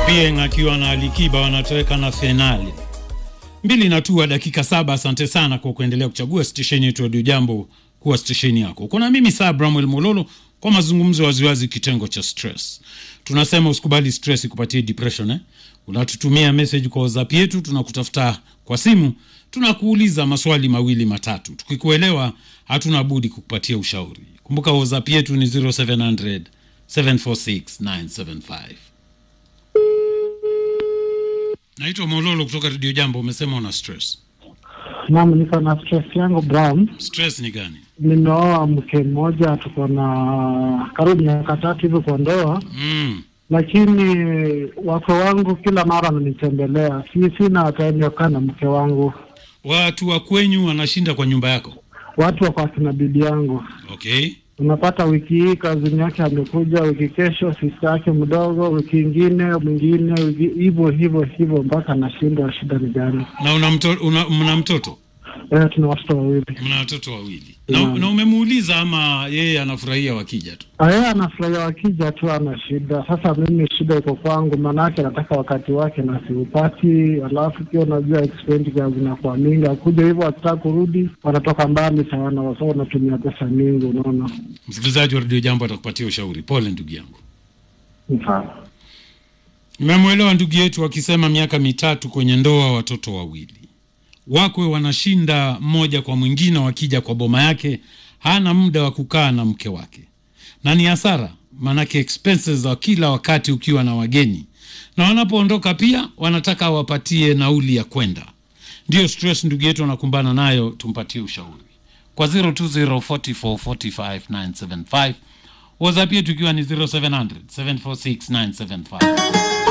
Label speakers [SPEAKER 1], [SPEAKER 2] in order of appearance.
[SPEAKER 1] Opieng akiwa na Alikiba wanatoweka na fainali mbili na tua dakika saba. Asante sana kwa kuendelea kuchagua stesheni yetu Radio Jambo kuwa stesheni yako. Kuna mimi saa Bramwel Mololo kwa mazungumzo waziwazi, kitengo cha stress. Tunasema usikubali stress ikupatie depression eh? Unatutumia message kwa WhatsApp yetu, tunakutafuta kwa simu, tunakuuliza maswali mawili matatu. Tukikuelewa hatuna budi kukupatia ushauri. Kumbuka WhatsApp yetu ni 0700 746 975. Naitwa Mololo kutoka Radio Jambo. Umesema una stress.
[SPEAKER 2] Naam, niko na stress yangu Brown.
[SPEAKER 1] Stress ni gani?
[SPEAKER 2] Nimeoa mke mmoja, tuko na karibu miaka tatu hivi kwa ndoa,
[SPEAKER 1] Mm.
[SPEAKER 2] lakini wake wangu kila mara wananitembelea, si sina time ya kukaa na mke wangu.
[SPEAKER 1] Watu wa kwenyu wanashinda kwa nyumba yako.
[SPEAKER 2] Watu wako akina bibi yangu,
[SPEAKER 1] Okay.
[SPEAKER 2] unapata wiki hii kazini yake amekuja, wiki kesho sista yake mdogo, wiki ingine mwingine, wiki hivyo hivyo hivyo mpaka nashindwa shida ni gani.
[SPEAKER 1] Na una, mto, una mna mtoto?
[SPEAKER 2] Eh, tuna watoto wawili.
[SPEAKER 1] Mna watoto wawili. Na,
[SPEAKER 2] Naam.
[SPEAKER 1] na umemuuliza ama yeye anafurahia wakija tu?
[SPEAKER 2] Yeye anafurahia wakija tu, ana shida. Sasa mimi shida iko kwangu, maanake anataka wakati wake na siupati, alafu pia unajua expenditure zinakuwa mingi, akuja hivyo akitaka kurudi wanatoka mbali sana, wasa wanatumia pesa mingi, unaona.
[SPEAKER 1] Msikilizaji wa Radio Jambo atakupatia ushauri. Pole ndugu yangu.
[SPEAKER 2] Mfano
[SPEAKER 1] Nimemwelewa ndugu yetu akisema miaka mitatu kwenye ndoa, watoto wawili, wakwe wanashinda mmoja kwa mwingine, wakija kwa boma yake hana muda wa kukaa na mke wake, na ni hasara, maanake expenses za kila wakati ukiwa na wageni, na wanapoondoka pia wanataka wapatie nauli ya kwenda. Ndiyo stress ndugu yetu anakumbana nayo, tumpatie ushauri kwa 0204445975 WhatsApp yetu ikiwa ni 0700 746 975.